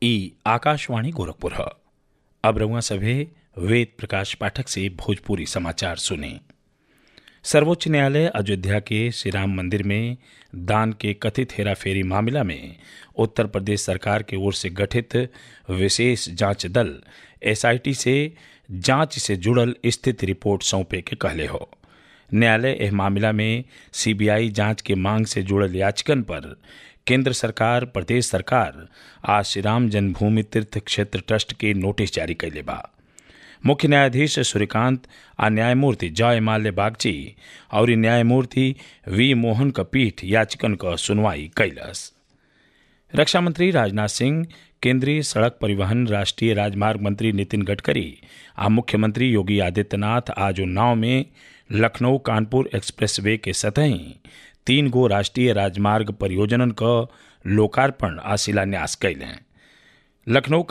ई आकाशवाणी गोरखपुर ह अब रउआ सभे वेद प्रकाश पाठक से भोजपुरी समाचार सुने सर्वोच्च न्यायालय अयोध्या के श्री राम मंदिर में दान के कथित हेराफेरी मामला में उत्तर प्रदेश सरकार की ओर से गठित विशेष जांच दल एसआईटी से जांच से जुड़ल स्थिति रिपोर्ट सौंपे के कहले हो न्यायालय एह मामला में सीबीआई जांच के मांग से जुड़ल याचिकन पर केंद्र सरकार प्रदेश सरकार आज श्री राम जन्मभूमि तीर्थ क्षेत्र ट्रस्ट के नोटिस जारी कैले बा मुख्य न्यायाधीश सूर्यकांत आ न्यायमूर्ति जय माल्य बागची और न्यायमूर्ति वी मोहन क पीठ याचिकन क सुनवाई कैलस रक्षा मंत्री राजनाथ सिंह केंद्रीय सड़क परिवहन राष्ट्रीय राजमार्ग मंत्री नितिन गडकरी आ मुख्यमंत्री योगी आदित्यनाथ आज उन्नाव में लखनऊ कानपुर एक्सप्रेस वे के सतही तीन गो राष्ट्रीय राजमार्ग परियोजनन क लोकार्पण आ शिलान्यास कैलें लखनऊ